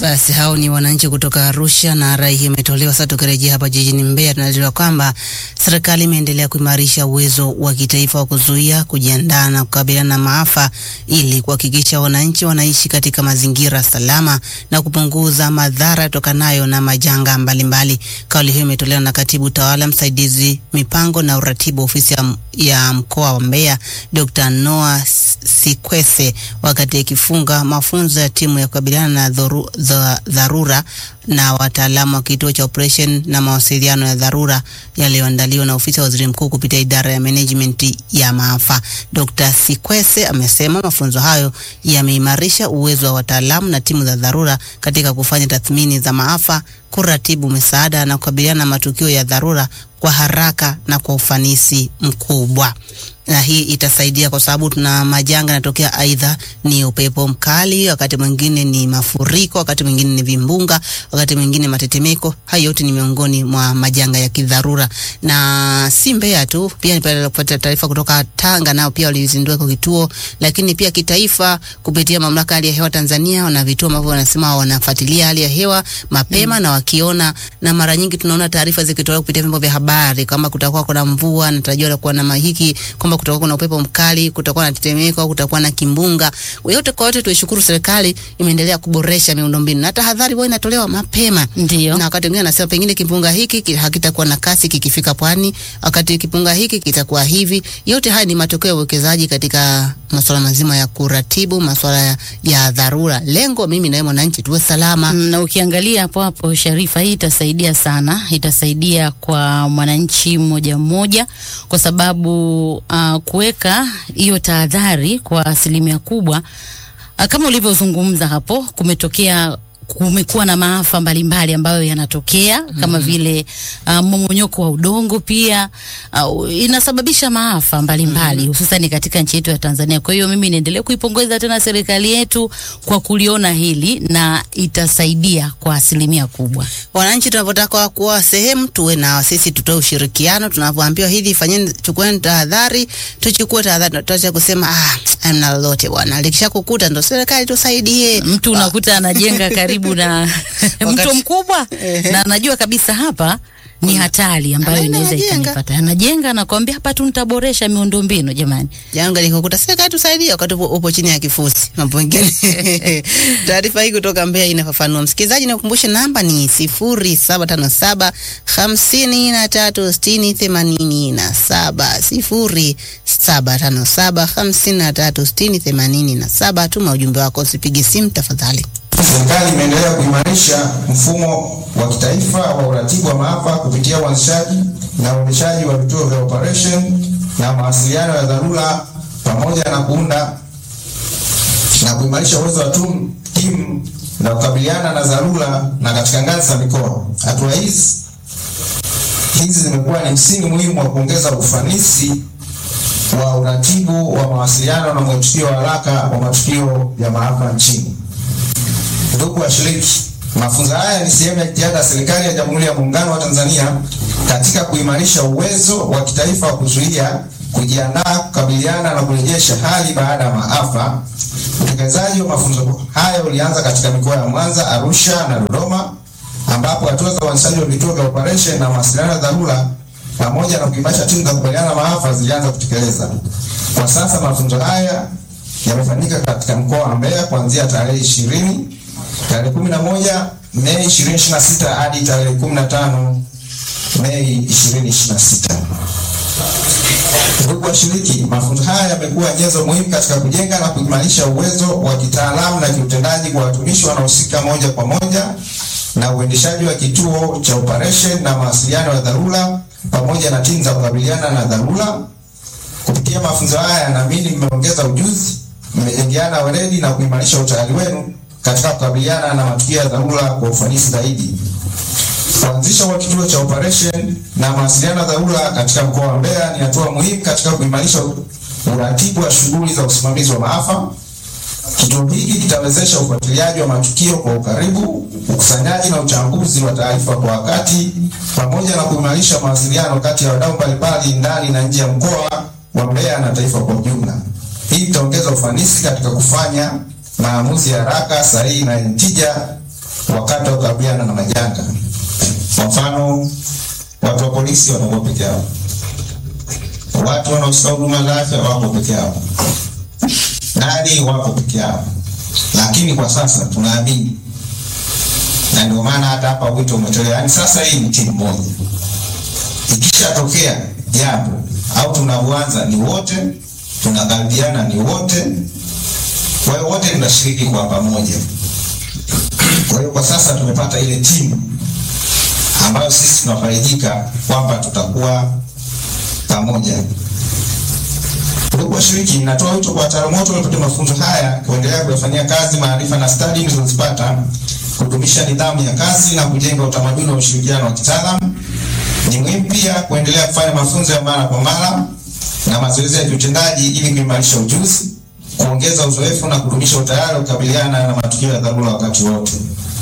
Basi hao ni wananchi kutoka Arusha na rai hii imetolewa. Sasa tukirejea hapa jijini Mbeya, tunajua kwamba serikali imeendelea kuimarisha uwezo wa kitaifa wa kuzuia, kujiandaa na kukabiliana na maafa ili kuhakikisha wananchi wanaishi katika mazingira salama na kupunguza madhara yatokanayo na majanga mbalimbali. Kauli hiyo imetolewa na katibu tawala msaidizi mipango na uratibu ofisi ya, ya mkoa wa Mbeya Dr. Noah Sikwese wakati akifunga mafunzo ya timu ya kukabiliana na dhoru, dha, dharura na wataalamu wa kituo cha operation na mawasiliano ya dharura yaliyoandaliwa na ofisi ya waziri mkuu kupitia idara ya management ya maafa. Dr. Sikwese amesema mafunzo hayo yameimarisha uwezo wa wataalamu na timu za dharura katika kufanya tathmini za maafa, kuratibu misaada na kukabiliana na matukio ya dharura kwa haraka na kwa ufanisi mkubwa na hii itasaidia kwa sababu tuna majanga yanatokea, aidha ni upepo mkali, wakati mwingine ni mafuriko, wakati mwingine ni vimbunga, wakati mwingine matetemeko. Hayo yote ni miongoni mwa majanga ya kidharura, na si Mbeya tu, pia nipata kupata taarifa kutoka Tanga, nao pia walizindua kwa kituo, lakini pia kitaifa kupitia mamlaka hali ya hewa Tanzania wana vituo ambavyo wanasema wanafuatilia hali ya hewa mapema mm. na wakiona, na mara nyingi tunaona taarifa zikitolewa kupitia vyombo vya habari kama kutakuwa kuna mvua, natarajiwa kuwa na mahiki kwamba kutakuwa kuna upepo mkali, kutakuwa na tetemeko, kutakuwa na kimbunga. Yote kwa yote, tuishukuru serikali imeendelea kuboresha miundombinu na tahadhari huwa inatolewa mapema. Ndio. Na wakati mwingine anasema pengine kimbunga hiki hakitakuwa na kasi kikifika pwani, wakati kimbunga hiki kitakuwa hivi. Yote haya ni matokeo ya uwekezaji katika masuala mazima ya kuratibu masuala ya, ya dharura. Lengo mimi na wewe mwananchi tuwe salama. Na ukiangalia hapo hapo, Sharifa, hii itasaidia sana, itasaidia kwa mwananchi mmoja mmoja, kwa sababu uh, kuweka hiyo tahadhari kwa asilimia kubwa uh, kama ulivyozungumza hapo, kumetokea kumekuwa na maafa mbalimbali ambayo yanatokea kama mm -hmm. vile uh, mmomonyoko wa udongo pia uh, inasababisha maafa mbalimbali hususani mm -hmm. katika nchi yetu ya Tanzania. Kwa hiyo mimi niendelee kuipongeza tena serikali yetu kwa kuliona hili na itasaidia kwa asilimia kubwa. Wananchi tunavyotaka kuwa sehemu, tuwe na sisi, tutoe ushirikiano. Tunavyoambiwa hivi, fanyeni, chukueni tahadhari, tuchukue tahadhari. Tutaacha kusema ah, hamna lolote bwana, likishakukuta ndo serikali tusaidie. Mtu unakuta anajenga karibu na mto mkubwa na anajua kabisa hapa ni hatari ambayo inaweza ikanipata. Anajenga na kuambia hapa tu nitaboresha miundombinu. Jamani, janga likokuta serikali tusaidie, wakati upo, upo chini ya kifusi mambo mengine. Taarifa hii kutoka Mbeya inafafanua. Msikilizaji, nakukumbusha namba ni sifuri saba tano saba hamsini na tatu sitini themanini na saba sifuri saba tano saba hamsini na tatu sitini themanini na saba. Tuma ujumbe wako, usipige simu tafadhali. Serikali imeendelea kuimarisha mfumo wa kitaifa wa uratibu wa maafa kupitia uanzishaji na uendeshaji wa vituo vya operation na mawasiliano ya dharura pamoja na kuunda na kuimarisha uwezo wa timu na kukabiliana na dharura na katika ngazi za mikoa. Hatua hizi hizi zimekuwa ni msingi muhimu wa kuongeza ufanisi wa uratibu wa mawasiliano na mwitikio wa haraka wa matukio ya maafa nchini. Ndugu washiriki, mafunzo haya ni sehemu ya jitihada ya serikali ya Jamhuri ya Muungano wa Tanzania katika kuimarisha uwezo wa kitaifa wa kuzuia, kujiandaa, kukabiliana na kurejesha hali baada ya maafa. Utekelezaji wa mafunzo haya ulianza katika mikoa ya Mwanza, Arusha na Dodoma, ambapo hatua za uanzishaji wa vituo vya operation na mawasiliano ya dharura pamoja na kuimarisha timu za kukabiliana na maafa zilianza kutekeleza. Kwa sasa mafunzo haya yamefanyika katika mkoa wa Mbeya kuanzia tarehe ishirini tarehe kumi na moja Mei ishirini ishirini na sita hadi tarehe kumi na tano Mei ishirini ishirini na sita. Ndugu washiriki, mafunzo haya yamekuwa nyenzo muhimu katika kujenga na kuimarisha uwezo wa kitaalamu na kiutendaji kwa watumishi wanaohusika moja kwa moja na uendeshaji wa kituo cha operation na mawasiliano ya dharura pamoja na timu za kukabiliana na dharura. Kupitia mafunzo haya, naamini mmeongeza ujuzi, mmejengeana weledi na kuimarisha utayari wenu katika kukabiliana na matukio ya dharura kwa ufanisi zaidi. Kuanzisha kwa kituo cha operation na mawasiliano ya dharura katika mkoa wa Mbeya ni hatua muhimu katika kuimarisha uratibu wa shughuli za usimamizi wa maafa. Kituo hiki kitawezesha ufuatiliaji wa matukio kwa ukaribu, ukusanyaji na uchambuzi wa taarifa kwa wakati, pamoja na kuimarisha mawasiliano kati ya wadau mbalimbali ndani na nje ya mkoa wa Mbeya na taifa kwa ujumla. Hii itaongeza ufanisi katika kufanya maamuzi ya haraka, sahihi na yenye tija wakati wa kukabiliana na majanga. Kwa mfano, watu wa polisi wanakuwa peke yao, watu wanaotoa huduma za afya wako peke yao, nani wako peke yao. Lakini kwa sasa tunaamini, na ndio maana hata hapa wito umetolewa, yaani sasa hii ni timu moja. Ikishatokea jambo au tunavyoanza ni wote, tunakaribiana ni wote, kwa hiyo wote tunashiriki kwa pamoja. Kwa hiyo kwa sasa tumepata ile timu ambayo sisi tunafarijika kwamba tutakuwa pamoja. Ndugu washiriki, natoa wito kwa wataalamu wote waliopata mafunzo haya kuendelea kuyafanyia kazi maarifa na stadi mlizozipata, kudumisha nidhamu ya kazi na kujenga utamaduni wa ushirikiano wa kitaalamu. Ni muhimu pia kuendelea kufanya mafunzo ya mara kwa mara na mazoezi ya kiutendaji ili kuimarisha ujuzi, kuongeza uzoefu na kudumisha utayari wa kukabiliana na matukio ya dharura wakati wote.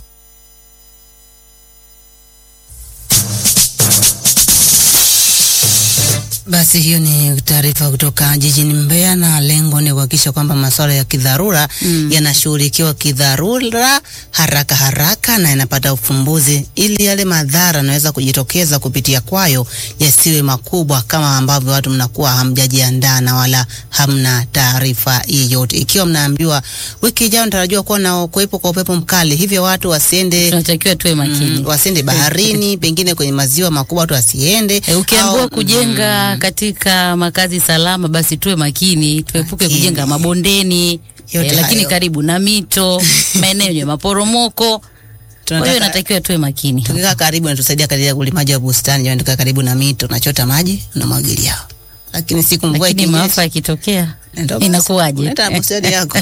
Basi hiyo ni taarifa kutoka jijini Mbeya, na lengo ni kuhakikisha kwamba masuala ya kidharura mm. yanashughulikiwa kidharura haraka haraka na yanapata ufumbuzi, ili yale madhara yanaweza kujitokeza kupitia kwayo yasiwe makubwa kama ambavyo watu mnakuwa hamjajiandaa na wala hamna taarifa yeyote. Ikiwa mnaambiwa wiki ijayo natarajiwa kuwa na kuwepo kwa upepo mkali, hivyo watu wasiende tunatakiwa tuwe makini. mm, wasiende baharini, pengine kwenye maziwa makubwa watu wasiende. E, ukiambiwa au- kujenga katika makazi salama, basi tuwe makini, tuepuke Makini. kujenga mabondeni Yote e, lakini hayo. karibu na mito, maeneo yenye maporomoko. Kwa hiyo tunataka inatakiwa tuwe makini. tukikaa karibu natusaidia katika ulimaji wa bustani. Jamani, tukaa karibu na mito, unachota maji unamwagilia, lakini siku mvua Lakini ikinyesha maafa yakitokea ndio basi, inakuwaje? unaleta bustani yako.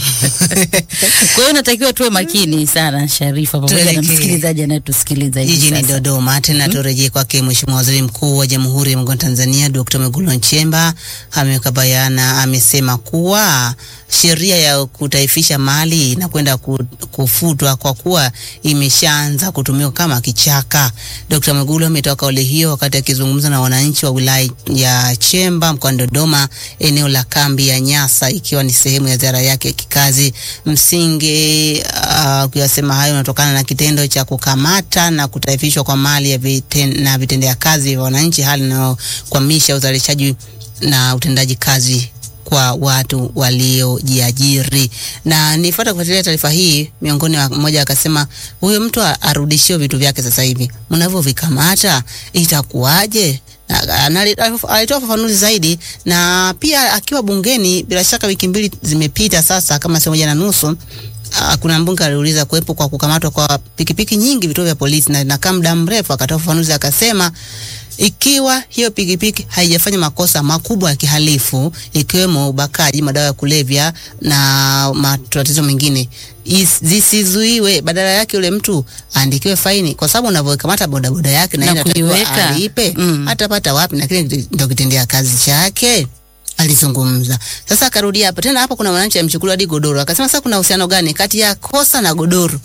Kwa hiyo natakiwa tuwe makini sana, Sharifa, pamoja na Tuelekee. msikilizaji anayetusikiliza hivi jijini sasa. Dodoma. Tena turejee kwake Mheshimiwa Waziri Mkuu wa Jamhuri ya Muungano wa Tanzania Dr. Mwigulu Nchemba ameweka bayana, amesema kuwa sheria ya kutaifisha mali inakwenda ku- kufutwa kwa kuwa imeshaanza kutumiwa kama kichaka. Dr. Mwigulu ametoa kauli hiyo wakati akizungumza na wananchi wa wilaya ya Chemba mkoani Dodoma, eneo la kambi ya Nyasa, ikiwa ni sehemu ya ziara yake ya kikazi. Msingi uh, kuyasema hayo unatokana na kitendo cha kukamata na kutaifishwa kwa mali ya viten, na vitendea kazi vya wananchi, hali inayokwamisha uzalishaji na utendaji kazi kwa watu waliojiajiri. Na nifuata kufuatilia taarifa hii, miongoni wa mmoja akasema huyo mtu a- arudishiwe vitu vyake sasa hivi, mnavyovikamata itakuwaje? Na- na- alitoa ufafanuzi zaidi, na pia akiwa bungeni, bila shaka wiki mbili zimepita sasa, kama sio moja na nusu Ah, kuna mbunge aliuliza kuwepo kwa kukamatwa kwa pikipiki nyingi vituo vya polisi na inakaa muda mrefu. Akatoa ufafanuzi akasema, ikiwa hiyo pikipiki haijafanya makosa makubwa ya kihalifu ikiwemo ubakaji, madawa ya kulevya na matatizo mengine, is- zisizuiwe, badala yake yule mtu aandikiwe faini, kwa sababu unavyokamata bodaboda yake na Na yeye anatakiwa kuiweka. alipe, Mm. atapata wapi? Na kile ndio kitendea kazi chake alizungumza. Sasa akarudia hapo tena, hapo kuna wananchi amchukulia hadi godoro, akasema sasa kuna uhusiano gani kati ya kosa na godoro?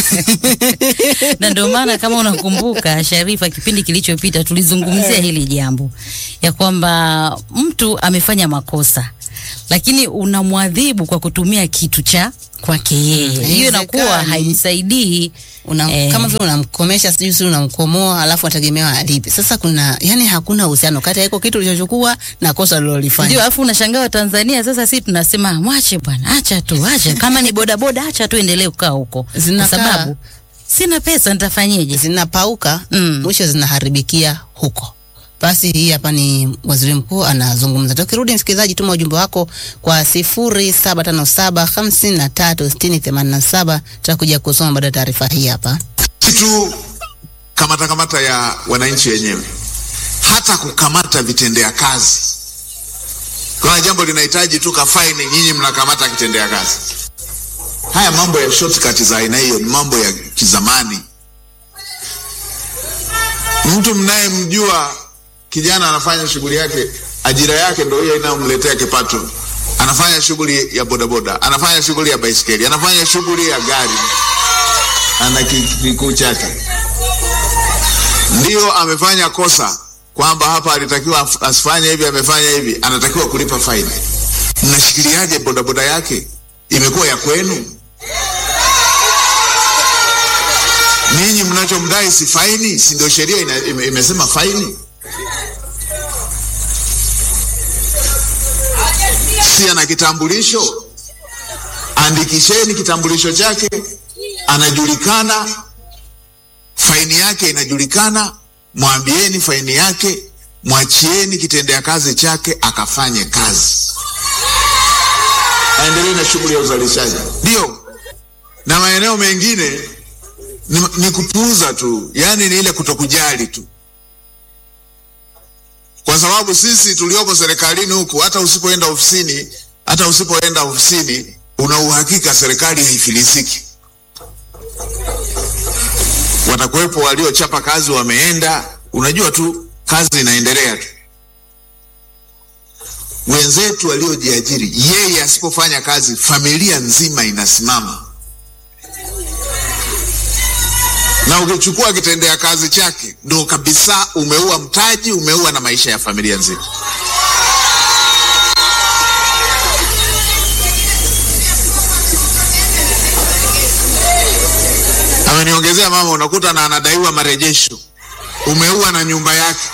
na ndio maana kama unakumbuka Sharifa, kipindi kilichopita tulizungumzia hili jambo ya kwamba mtu amefanya makosa, lakini unamwadhibu kwa kutumia kitu cha kwake yeye, hiyo inakuwa Haiwezekani. haimsaidii. Una, Eh. kama vile unamkomesha sijui si unamkomoa, alafu ategemewa alipe. Sasa kuna yani, hakuna uhusiano kati ya iko kitu ulichochukua na kosa Ndio, ulilolifanya. alafu unashangaa Watanzania sasa, si tunasema mwache bwana, acha tu, acha kama ni bodaboda, acha tu endelee kukaa huko, kwa Zinakaa- sababu sina pesa, nitafanyeje? Zinapauka Mm. mwisho zinaharibikia huko. Basi hii hapa ni waziri mkuu anazungumza. Tukirudi msikilizaji, tuma ujumbe wako kwa sifuri saba tano saba hamsini na tatu sitini themanini na saba tutakuja kusoma baada ya taarifa hii hapa. tu kamata kamata ya wananchi wenyewe, hata kukamata vitendea kazi. Kuna jambo linahitaji tu kafaini, nyinyi mnakamata kitendea kazi. Haya mambo ya shortcut za aina hiyo ni mambo ya kizamani. Mtu mnayemjua kijana anafanya shughuli yake, ajira yake ndio hiyo inayomletea kipato, anafanya shughuli ya bodaboda, anafanya shughuli ya baisikeli, anafanya shughuli ya gari ana ki- kikuu chake, ndio amefanya kosa kwamba hapa alitakiwa af- asifanye hivi, amefanya hivi, anatakiwa kulipa faini. Mnashikiliaje bodaboda yake? Imekuwa ya kwenu? Ninyi mnachomdai si faini? Si ndio sheria ina- ime- imesema faini? Si ana kitambulisho? Andikisheni kitambulisho chake, anajulikana, faini yake inajulikana, mwambieni faini yake, mwachieni kitendea kazi chake akafanye kazi, aendelee na shughuli ya uzalishaji. Ndio, na maeneo mengine ni, ni kupuuza tu, yaani ni ile kutokujali tu, kwa sababu sisi tulioko serikalini huku, hata usipoenda ofisini, hata usipoenda ofisini, una uhakika serikali haifilisiki. Watakuwepo waliochapa kazi wameenda, unajua tu kazi inaendelea tu. Wenzetu waliojiajiri, yeye asipofanya kazi, familia nzima inasimama na ukichukua kitendea kazi chake ndo kabisa umeua mtaji, umeua na maisha ya familia nzima. Ameniongezea mama, unakuta na anadaiwa marejesho, umeua na nyumba yake.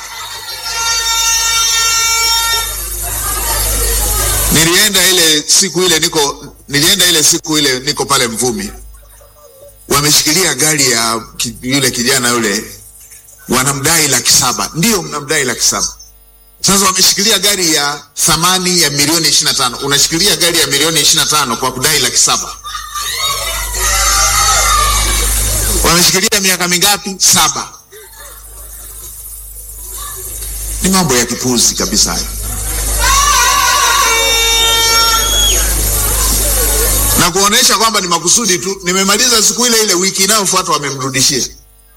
Nilienda ile siku ile niko, nilienda ile siku ile niko pale Mvumi wameshikilia gari ya ki, yule kijana yule, wanamdai laki saba. Ndio, mnamdai laki saba. Sasa wameshikilia gari ya thamani ya milioni ishirini na tano. Unashikilia gari ya milioni ishirini na tano kwa kudai laki saba. Wameshikilia miaka mingapi? Saba. Ni mambo ya kipuzi kabisa hayo. na kuonesha kwamba ni makusudi tu. Nimemaliza siku ile ile, wiki inayofuata wamemrudishia.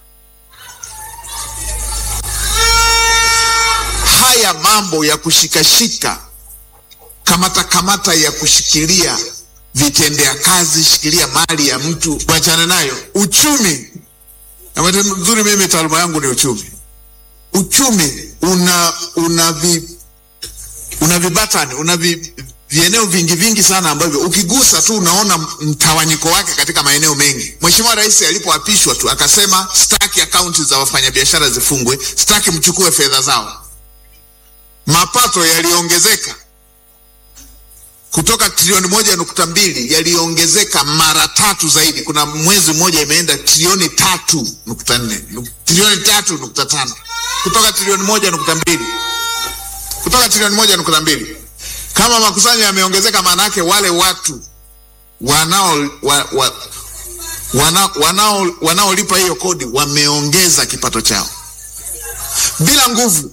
Haya mambo ya kushikashika, kamata kamata ya kushikilia vitendea kazi, shikilia mali ya mtu, wachane nayo. Uchumi na bahati nzuri, mimi taaluma yangu ni uchumi. Uchumi una una vi, una vibatani una vi, vieneo vingi vingi sana ambavyo ukigusa tu unaona mtawanyiko wake katika maeneo mengi. Mheshimiwa Rais alipoapishwa tu akasema staki akaunti za wafanyabiashara zifungwe, staki mchukue fedha zao. Mapato yaliongezeka kutoka trilioni moja nukta mbili yaliongezeka mara tatu zaidi. Kuna mwezi mmoja imeenda trilioni tatu nukta nne trilioni tatu nukta tano kutoka trilioni moja nukta mbili kutoka trilioni moja nukta mbili kama makusanyo yameongezeka, maana yake wale watu wanao wa, wa, wana, wanao wanaolipa hiyo kodi wameongeza kipato chao bila nguvu,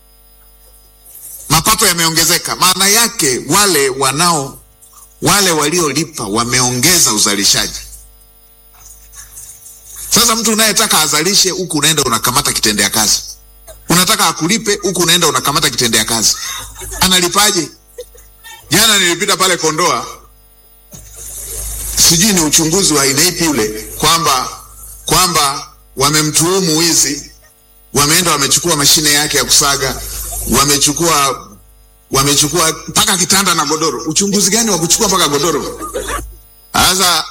mapato yameongezeka. Maana yake wale wanao wale waliolipa wameongeza uzalishaji. Sasa mtu unayetaka azalishe huku unaenda unakamata kitendea kazi, unataka akulipe huku unaenda unakamata kitendea kazi, analipaje? Jana nilipita pale Kondoa, sijui ni uchunguzi wa aina ipi ule, kwamba kwamba wamemtuhumu wizi, wameenda wamechukua mashine yake ya kusaga, wamechukua wamechukua mpaka kitanda na godoro. Uchunguzi gani wa kuchukua mpaka godoro? Sasa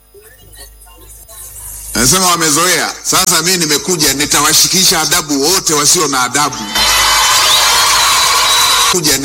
nasema wamezoea. Sasa mimi nimekuja, nitawashikisha adabu wote wasio na adabu kuja